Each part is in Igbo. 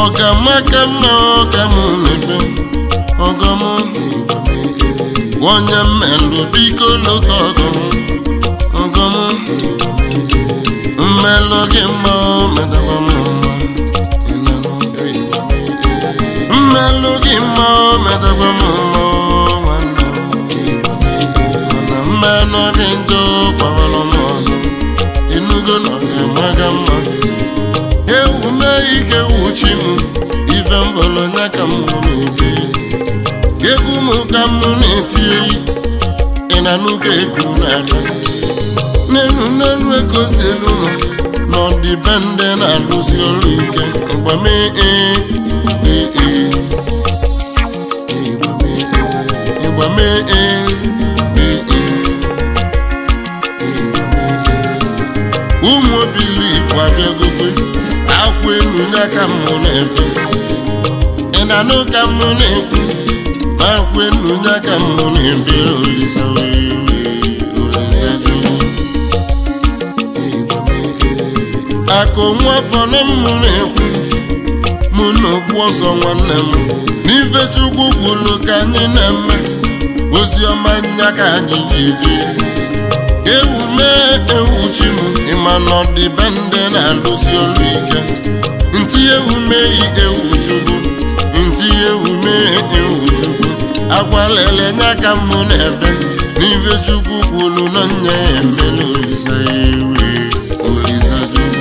ọgamaka mma ọga m na-ebe ọgọm onye mmelụ biko lota ọgọm ọgọm mmelụ gị mma medakwa m mma mmelụ gị mma medakwa m mma nwanne m mana mmelụ gị njọ gbawara m ọzọ enugo na ọ ga-amaga mma ewu mee ike wuchi m ife mbọrọ nya ka m na-ebe egwu m ka m na-eti eyi ị na n'ụka eku n'ala n'elu n'elu ekozi elu nọ n'ọdịbendị na-alụsi ọrụ ike mgbe mee ee ee ee mgbe mee ee ee ee ụmụ obili igbo abịagokwe akwa elu n'aka m na-ebe ị na-anụ ka m na-ekwu na akwa elu n'aka m na-ebe olisa wee olisa jụụ akụ nwa fọrọ m na-ekwu mụ na okpu ọzọ nwanne m n'ife chukwu kwuru ka anyị na-eme ozi ọma nya ka anyị ji eje ewu mee ewu chi m ịma na ọdịbendị na-alụsi ọrụ ike ntị ewu mee ewu chukwu ntị ewu mee ewu chukwu agwalele nya ka m na-ebe n'ife chukwu kwuru na nya ya emela olisa ewe olisa chukwu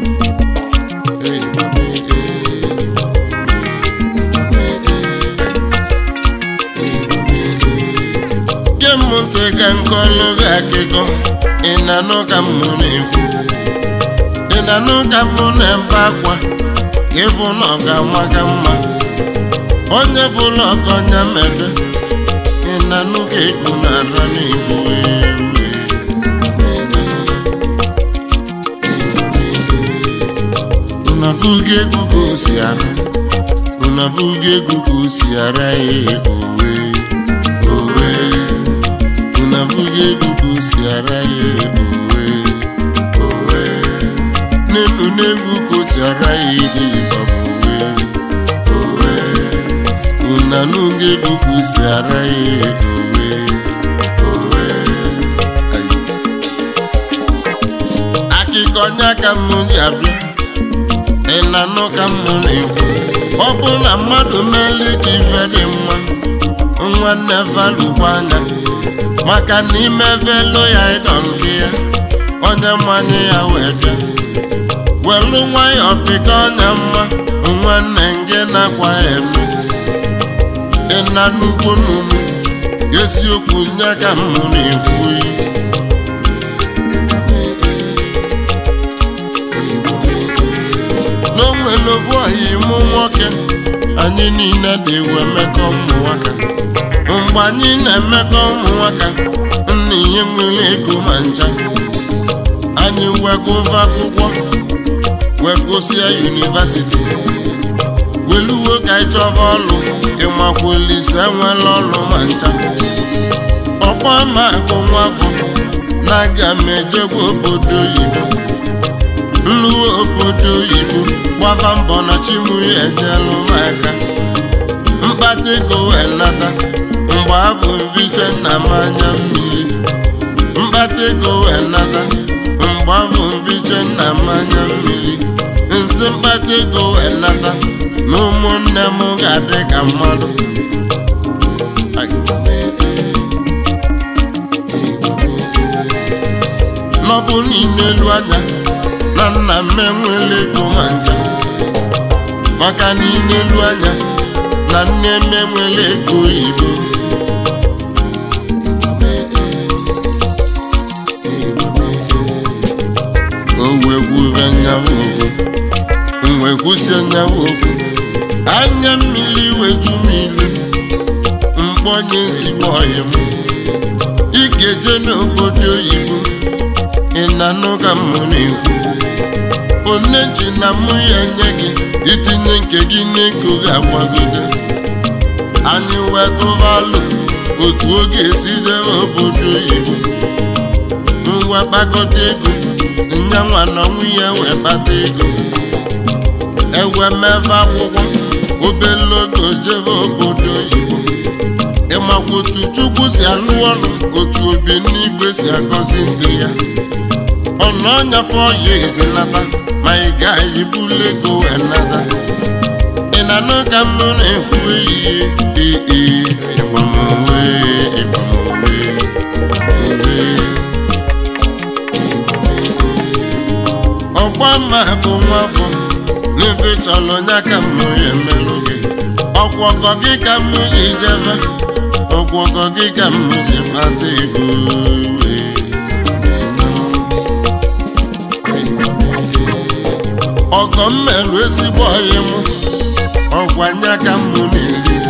ge m ntị ka nkọlụ gị akụkọ ị na-anụ ka m na-ekwu ị na-anụ ka m na-ebe akwa ka ịfụ na ọ ga-amaga mma onye bụla ọkọnya mebe ị na-anụ ka egwu na-ara n'igbo unavuga egwu ka o si ara unavuga egwu ka o si ara ya owe owe unavuga egwu ka o si ara ya owe owe n'elu n'egwu ka o si ara ya ego ịbaba owe owe unanuga egwu ka o si ara ya owe owe Ayi. akụkọ nya ka m ji abịa ị na-anụ ka m na-ekwu ọ bụ na mmadụ meli ka ife dị mma nwanne valụkwa anya maka na ime velo ya ịdọ nke ya onye mmanye ya wee bịa welu nwayọọ pịka ọnya mma nwanne nge na-akwa ya eme ịna nnukwu n'umu eziokwu nye ka m na-ekwu yi n'onwere obu ọhịa ịmụ nwoke anyị niile dị ewe mmekọ ụmụ nwaka mgbe anyị na-emekọ ụmụ nwaka nna ihe nwere ego ma ncha anyị wegova akwụkwọ wegosịa yunivasiti weluwo ka anyị chọba ọlụ ịmakwulise nwere ọlụ ma ncha ọkpọ ma akụ nwafọ na-aga m ejegwa obodo oyibo nluwe obodo oyibo gbafa mbọ na chimu ya enyelụ m aka mkpata ego wee nata mgbe afọ mviche na mmanya mmiri mkpata ego wee nata mgbe afọ mviche na mmanya mmiri nsị mkpata ego wee nata na ụmụnne m ga-adị ka mmadụ n'ọbụ niile elu anya na nna m enwela ego ma njem maka n'ime elu anya na nne m enwela ego oyibo o wee gwuve nyawa okwu m wee kwụsie nyawa okwu anya mmiri weju m ilu mkpọnye ezigbo ọhịa m ị ga-eje n'obodo oyibo ị na-anụ ka m na-ekwu one ji na mụ ya nye gị itinye nke gị n'ego ga-agbagide anyị wee tụvalụ otu oge esi jebe obodo oyibo ngwa kpakọta ego nyanwa na nwunye wee kpata ego ewe mebe akwụkwọ obele oge jebe obodo oyibo ịmakwa otu chukwu si alụ ọrụ otu obi n'igwe si agọzi ndị ya ọnụ ọnyafe ọya ezinata ma ị gaghị bulu ego wee nata ị na-anụ ka m na-ekwu ehihie ee ịgbamowe ịgbamowe owe ọgba mma bụ nwa bụ n'ebe chọrọ nya ka m ya emelụ gị ọgwọgọ gị ka m ji jebe ọgwọgọ gị ka m ji kpata ego wee. ọgọ m merụ ezigbo ọyị m ọgwa nya ka m na-erizi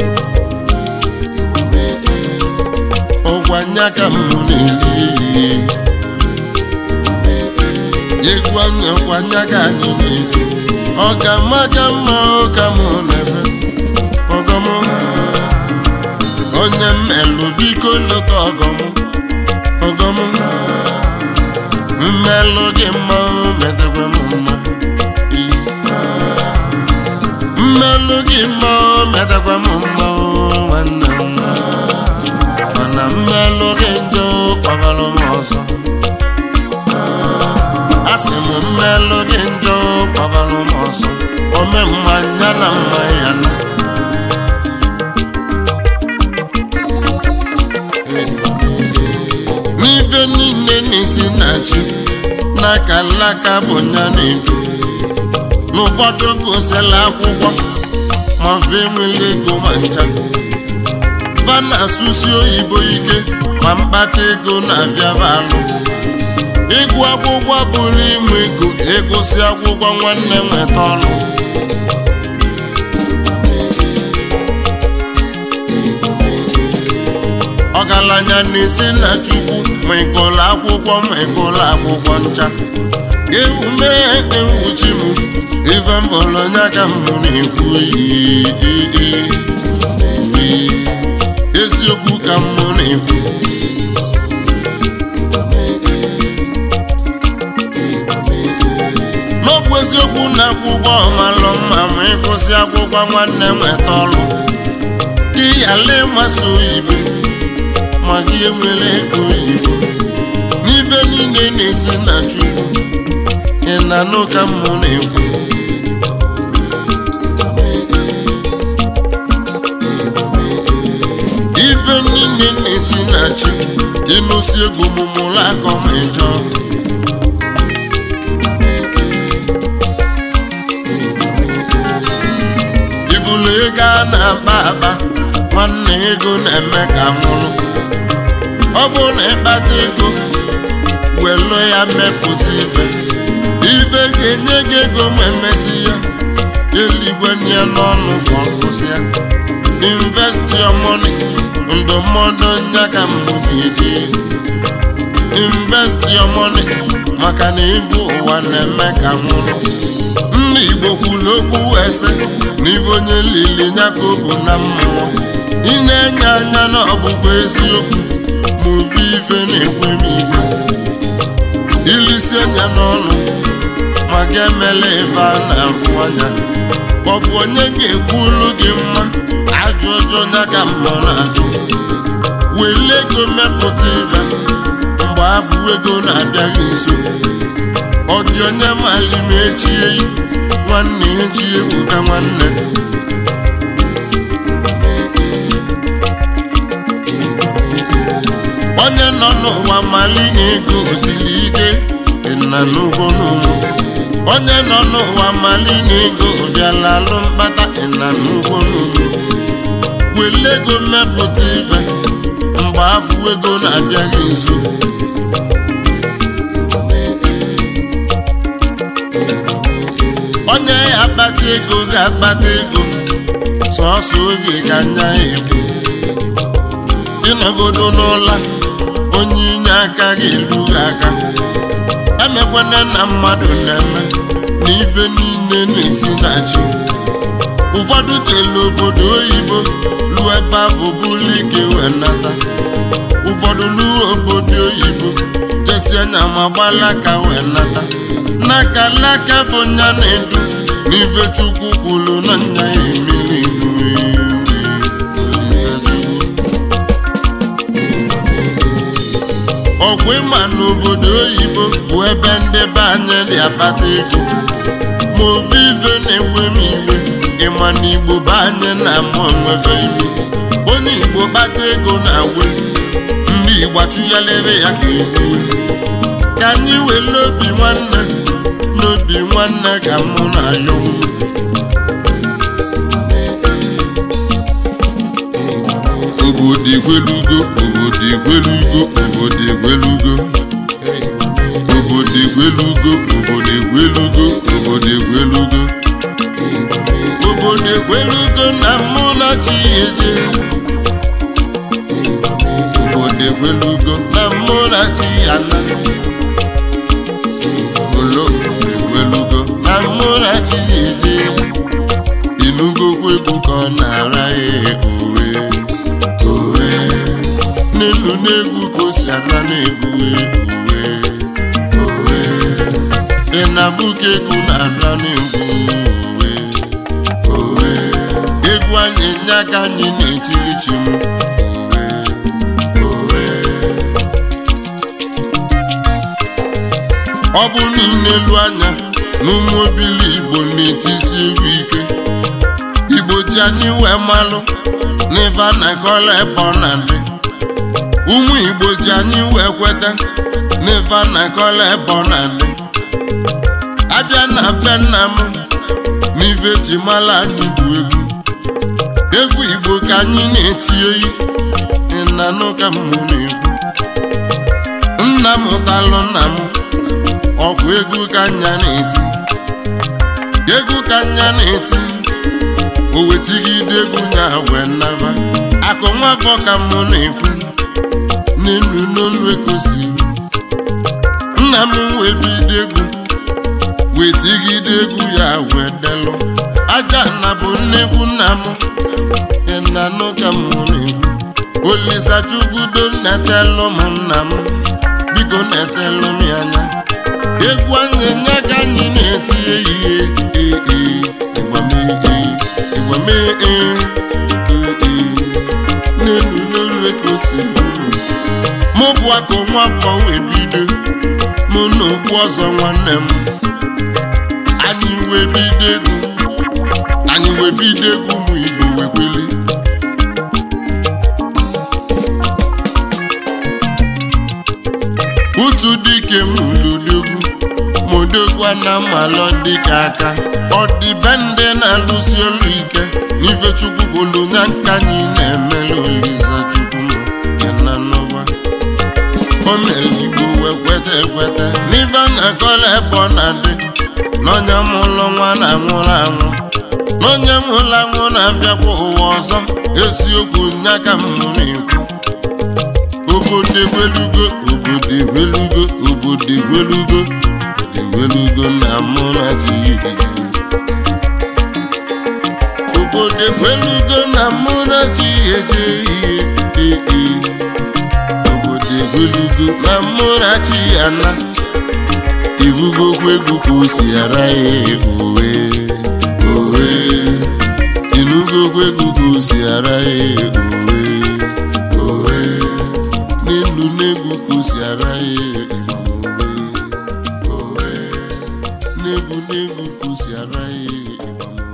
ọgwa nya ka m na-eri egwu anya ọgwa nya ka anyị na-eji ọ ga-ama ka mma ụka m na-ebe ọgọm onye mmelụ biko lọta ọgọm ọgọm mmelụ gị mma o metakwa m mma mmelụ gị mma o metakwa m mma o nwanne m mana mmelụ gị njọ kpagara m ọzọ asị m mmelụ gị njọ kpagara m ọzọ ome mmanya na mma ya na n'ife niile na-esi na chi n'aka alaka bụ nya na-edu n'ụfọdụ gosila akwụkwọ ma fe enwela ego ma ncha va na-asụsi oyibo ike ma mkpata ego na-abịaba alụ ịgụ akwụkwọ bụrụ inwe ego ịgụsị akwụkwọ nwanne nweta ọnụ ọgaranya na-esi na chukwu ma ịgụlụ akwụkwọ ma ịgụlụ akwụkwọ ncha ewu mee ewuchi m ife mbọlọnya ka m na-ekwu iyi eziokwu ka m na-ekwu n'okwu eziokwu na akwụkwọ ọmalụ mma ma ịgụsị akwụkwọ nwanne nweta ọrụ gị yala ịmasị oyibo ma gị enwere ego oyibo n'ibe niile na-esi na chukwu ị na-anụ ka m na-ekwu ife niile na-esi na chi ịnụsi egwu mụmụrụ akọ ma ịjọ ibulu ego a na-akpa akpa nwanne ego na-eme ka nwụrụ ọ bụrụ na ịkpata ego welu ya mepụta ibe ibe ga-enye gị ego ma emesi ya eluigwe ya n'ọnụ ka ọ kwụsịa invest your money ndụmọdụ nya ka mbụ ga-eji invest your money maka na ego ụwa na-eme ka nwụrụ ndị igbo kwuru okwu ese na ibe onye lili nya ka ọ bụ na mmụọ ị na-enye anya na ọbụbụ eziokwu ma ofe ife na-ekwe m igwe ilisi anya n'ọnụ maka emela ife a na-ahụ anya ọ bụ onye ga-ekwu olu gị mma ajụ ọjọọ ya ka mmụọ na-ajụ wele ego mepụta ibe mgbe afọ ego na-abịaghị nso ọ dị onye mali ma echie nwanne echi ebuka nwanne onye nọ n'ụwa mali na ego osiri ike na n'ugbo n'ugbo onye nọ n'ụwa mali na ego bịala alụ mkpata na n'ugbo n'ugbo wele ego mmepụta ife mgbe afọ ego na-abịaghị nso onye ya akpata ego ga-akpata ego sọọsọ oge ka anya egbu ịnọgodo n'ụla onye inye aka ga-elu aka emekwana na mmadụ na-eme na ife niile na-esi na chi ụfọdụ jelu obodo oyibo lụọ ebe afọ bụrụ ike wee nata ụfọdụ lụọ obodo oyibo jesi anya ma gbalaka wee nata n'aka laka bụ nya na-edu n'ife chukwu kwuru na nya ya emeli nue Olise Chukwu. ọgwụ ịma n'obodo oyibo bụ ebe ndị be anyị dị akpata ego ma ovive na-enwe m iwe ịma na igbo be anyị na-amụ onwebe ime onye igbo kpata ego na-awe ndị igbo achụghalere ya ka egbue ka anyị were obi nwanne n'obi nwanne ka mụ na ya obodo egwelugo obodo egwelugo obodo egwelugo obodo egwelugo obodo egwelugo obodo egwelugo obodo egwelugo na mụ na chi eje obodo egwelugo na mụ na chi ana olo egwelugo na mụ na chi eje inugokwu egwu ka ọ na-ara ya owe owe n'elu n'egwu ka o si ara n'egwu owe owe ị na-abụ ka egwu na-ara n'egwu owe owe egwu anyị nye aka anyị na-etiri chi m owe owe ọ bụ niile elu anya n'ụmụ obili igbo na-etisi egwu ike igbo ji anyị wee malụ n'ife a na-akọla ebe ọ na-adị ụmụ igbo ji anyị wee kweta n'ife a na-akọla ebe ọ na-adị abịa na be nna m n'ife ji mala anyị bụ egwu egwu igbo ka anyị na-eti oyi ịnanụ ka mmụ na-ekwu nna m talụ nna m ọkwa egwu ka nya na-eti egwu ka nya na-eti o wetigide egwu nya wee naba akụ nwafọ ka mụ na-ekwu n'elu n'olu ekosiri nna m wee bido egwu wetigide egwu ya wee delụ aja na bụ nnekwu nna m ịnanụ ka mụ na-ekwu olisa chukwudo netelụ m nna m biko netelụ m ya anya egwu anyị nye ka anyị na-eti ehihie ee ịgbamee ịgbamee ee n'elu n'elu eke osiri mụ bụ aka nwa afọ wee bido mụ na okpu ọzọ nwanne m anyị wee bido egwu anyị wee bido egwu ụmụ igbo wee kweli utu dike m ludogwu modogwa na mmalọ dịka aka ọ dị be ndị na-alụsi ọrụ ike n'ife chukwu kwulu nya nka anyị na-emela olisa chukwu m ya na n'ụwa o mere igbo wee kweta ekweta n'ife a na-akọla ebe ọ na-adị n'onye mụlụ nwa na-anwụrụ anwụ n'onye nwụrụ anwụ na-abịakwa ụwa ọzọ eziokwu nya ka m na-ekwu obodo egwelugo obodo egwelugo obodo egwelugo egwelugo na mụ na chi obodo egwelugo na mụ na chi eje ihe ee obodo egwelugo na mụ na chi ana ibugokwa egwu ka o si ara ya owe owe inugokwa egwu ka o si ara ya owe owe n'elu n'egwu ka o si ara ya ịmam owe owe n'egwu n'egwu ka o si ara ya ịmam